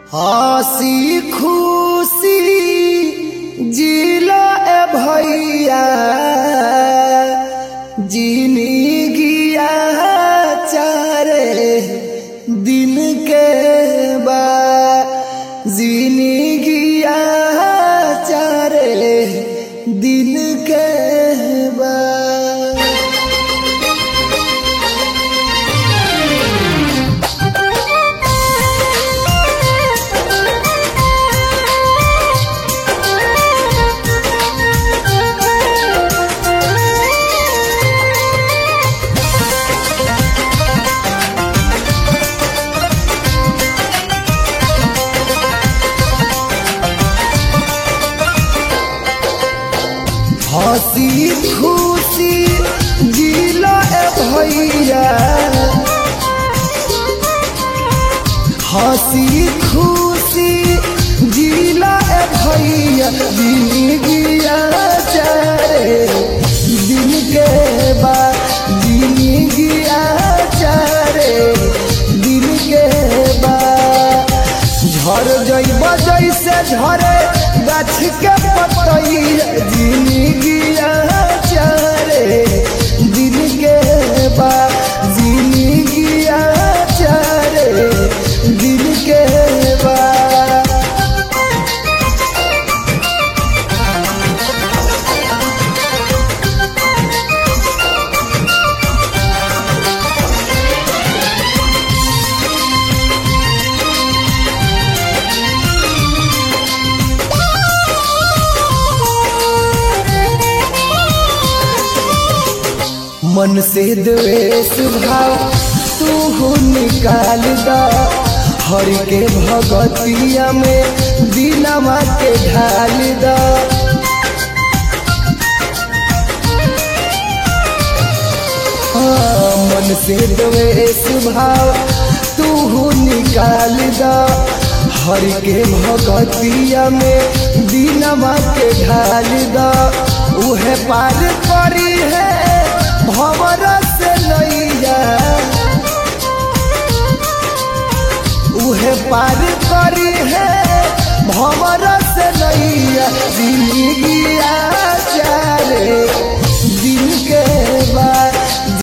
हसी खुशी जिला ए भैया जिनी गिया चारे दिन के बा जिनी गिया चारे दिन के बा हसी खुशी जिला ए भैया हसी खुशी जिला ए भैया जिंदगिया चारे दिन के बाद जिंदगिया चारे दिन के बाद झर जइब जैसे झरे गाछ के पतैया जिंदगिया चारे दिन के बाद जिंदगिया चारे दिन के बाद मन से द्वेष भाव तू निकाल दा हर के भगतिया में दिलवा के ढाल दा हाँ, मन से द्वेष भाव तू निकाल दा हर के भगतिया में दिलवा के ढाल दा उहे पार करी है भवर से नैया उहे पार करी है भवर से नैया जिंदगिया चारे दिन के बाद